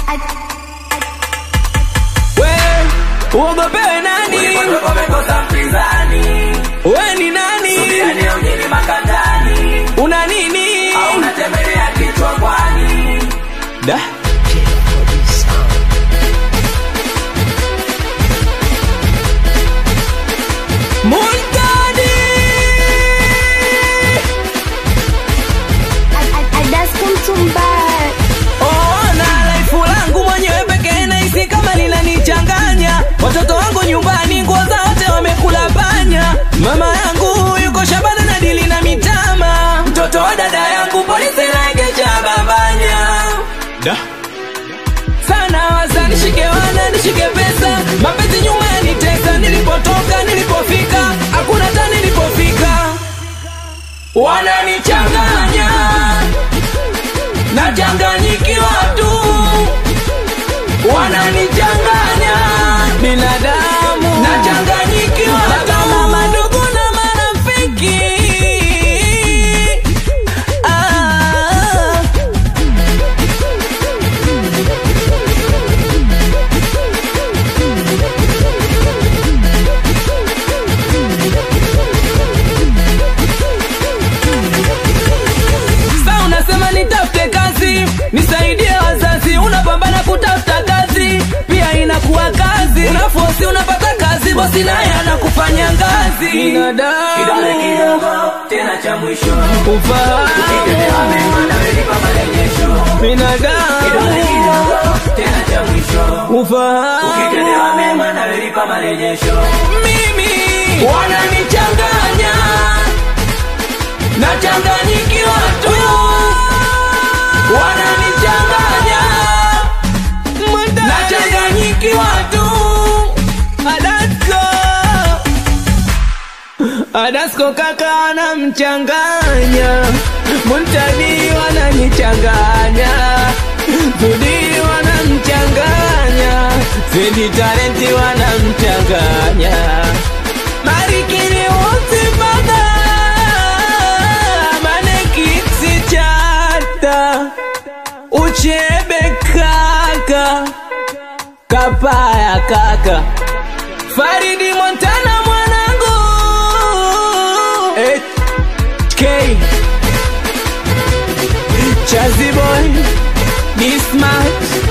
We, uogopewe nani? Ulipotoka umekosa mpinzani, We ni nani? subira leo mjini makandani, Una nini? au unatembelea kichwa kwani? Da. Muntadi! Ona laifu langu mwenyewe pekee nahisi kama linanichanganya. Watoto wangu nyumbani nguo zao wote wamekula panya. Mama yangu yuko shambani na dili na mitama. Mtoto wa dada yangu polisi naegesha babanya. Da. Sana waza nishike wana nishike pesa. Mapenzi nyuma yanitesa nilipotoka nilipofika. Hakuna hata nilipofika. Wananichanganya nachanganyikiwa tu, wananichanganya binadamu, nachanganyikiwa kama madugu na marafiki ah. Sa unasema nitafute kazi, nisaidie wazazi, unapambana kutafuta kazi, pia inakuwa kazi. Unafosi unapata kazi, bosi naye anakufanya ngazi. Kidole Binadamu kidogo tena cha mwisho, ufahamu, ukitendea mema nawe lipa marejesho. Kidole binadamu kidogo tena cha mwisho, ukitendea ufahamu. mema nawe lipa marejesho. Mimi wananichanganya, nachanganyikiwa tu, wananichanganya, nachanganyikiwa tu. Adasko, Adasko kaka anamchanganya, Muntadi wananichanganya, Zudi wanamchanganya, Zedi Talenti wanamchanganya, Marikini wote baga, Manekiksi chata, Uchebe kaka, Kapaya kaka, Faridi Montana mwanangu, HK Chazi boy, be smart,